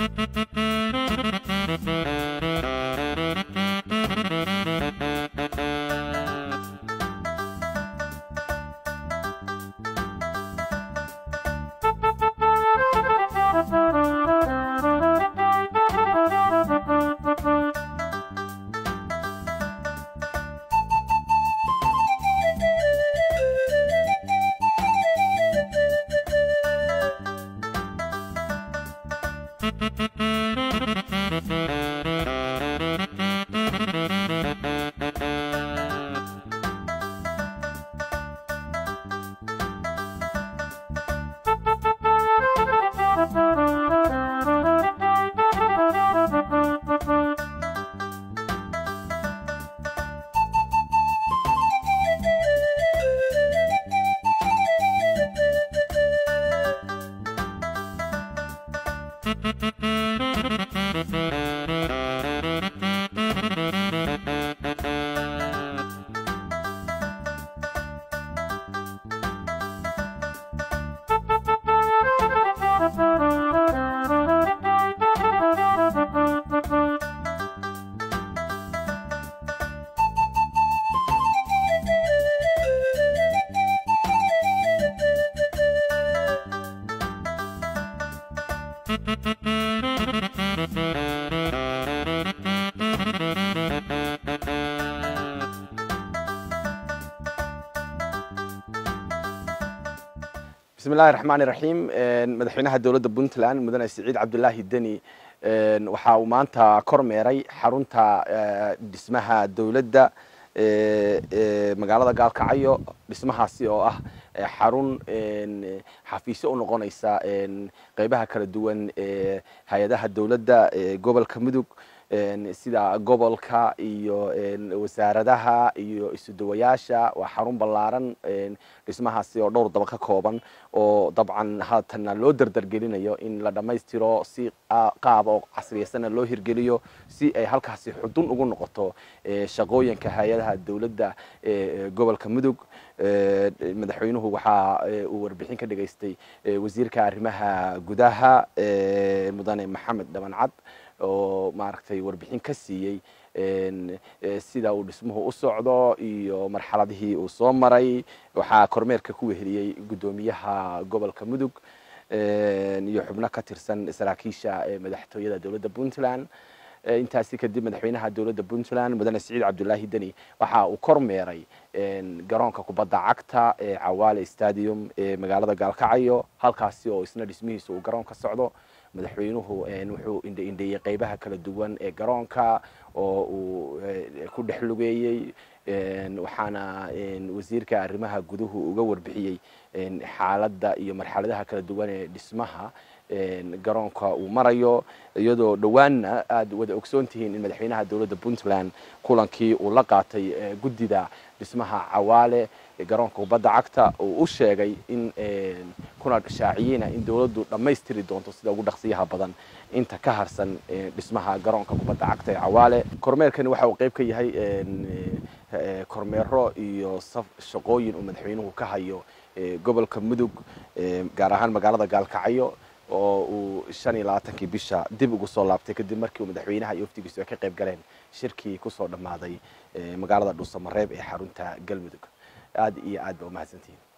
bismi illahi raxmaani raxiim madaxweynaha dowladda puntland mudane siciid cabdulaahi deni waxa uu maanta kormeeray xarunta dhismaha dowladda magaalada gaalkacyo dhismahaasi oo ah xarun xafiisyo u noqonaysa qeybaha kala duwan ee hay-adaha dowladda gobolka mudug sida gobolka iyo wasaaradaha iyo isudawayaasha waa xarun ballaaran dhismahaasi oo dhowr daba ka kooban oo dabcan haatanna loo dardargelinayo in la dhammaystiro si qaab oo casriyaysana loo hirgeliyo si ay halkaasi xudun ugu noqoto shaqooyinka hay-adaha dowladda gobolka mudug madaxweynuhu waxa uu warbixin ka dhageystay wasiirka arrimaha gudaha mudane maxamed dhabancad oo maaragtay warbixin ka siiyey sida uu dhismuhu u socdo iyo marxaladihii uu soo maray waxaa kormeerka ku weheliyey guddoomiyaha gobolka mudug iyo xubno ka tirsan saraakiisha madaxtooyada dowladda puntland intaasi kadib madaxweynaha dowladda puntland mudane siciid cabdulaahi deni waxa uu kormeeray garoonka kubadda cagta ee cawaale stadium ee magaalada gaalkacyo halkaasi oo isna dhismihiisa uu garoon ka socdo madaxweynuhu wuxuu indheeyey qeybaha kala duwan ee garoonka oo uu ku dhex lugeeyey waxaana wasiirka arrimaha guduhu uga warbixiyey xaaladda iyo marxaladaha kala duwan ee dhismaha garoonka uu marayo iyadoo dhowaanna aada wada ogsoon tihiin in madaxweynaha dowladda puntland kulankii uu la qaatay guddida dhismaha cawaale garoonka kubadda cagta uu u sheegay in kuna shaaciyeyna in dowladdu dhammaystiri doonto sida ugu dhaqsiyaha badan inta ka harsan dhismaha garoonka kubadda cagta ee cawaale kormeerkani waxa uu qeyb ka yahay kormeero iyo shaqooyin uu madaxweynuhu ka hayo gobolka mudug gaar ahaan magaalada gaalkacyo oo uu shan iyo labaatankii bisha dib ugu soo laabtay kadib markii uu madaxweynaha iyo waftigiisu ay ka qayb galeen shirkii kusoo dhammaaday magaalada dhuusamareeb ee xarunta galmudug aada iyo aad ba umahadsantihiin